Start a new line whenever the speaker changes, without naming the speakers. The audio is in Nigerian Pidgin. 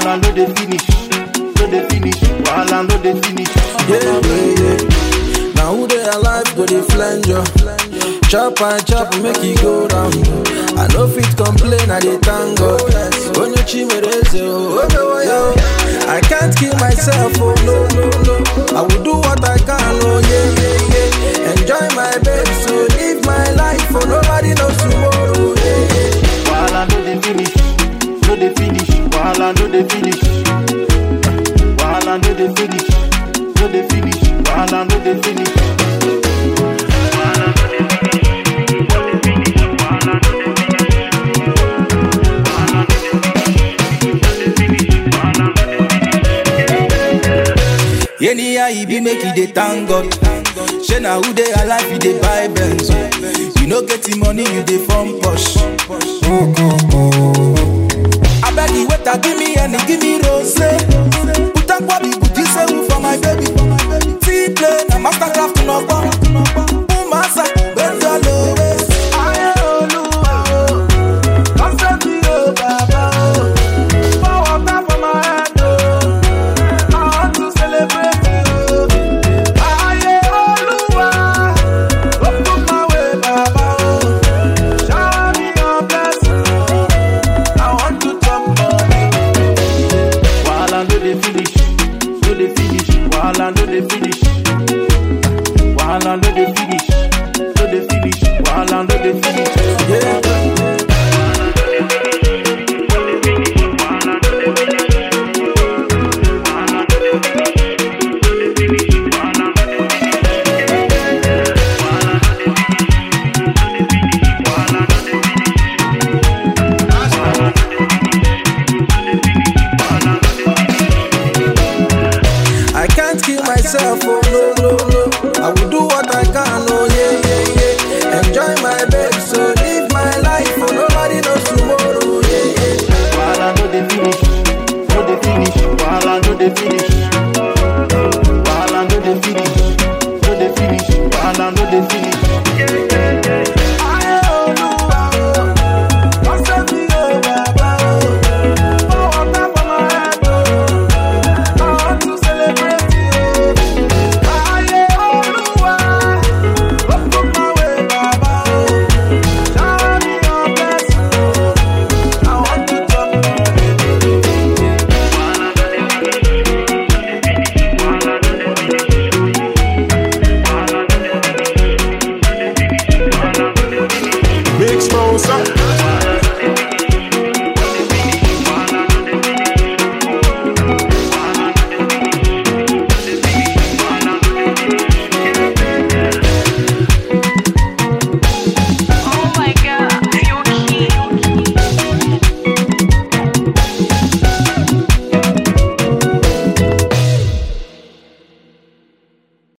Wahala no dey finish, no dey finish. Wahala no dey finish.
Yeah, yeah, yeah. Now who they alive go they flange you? Chop and chop make it go down. I no fit complain, I dey thank God. Onye chimereze, oh, oh, oh, yo. I can't kill myself, oh no, no, no. I will do what I can, oh yeah, yeah, yeah. Enjoy my babe, so live my life, oh nobody knows tomorrow, yeah, yeah.
Wahala no dey finish, no dey finish. Wahala no dey finish. Wahala no dey finish, no dey finish. Wahala no dey finish.
Anyhow e be make e dey thank God. Shey na who dey alive e dey buy Benz. You no get the money you dey form posh.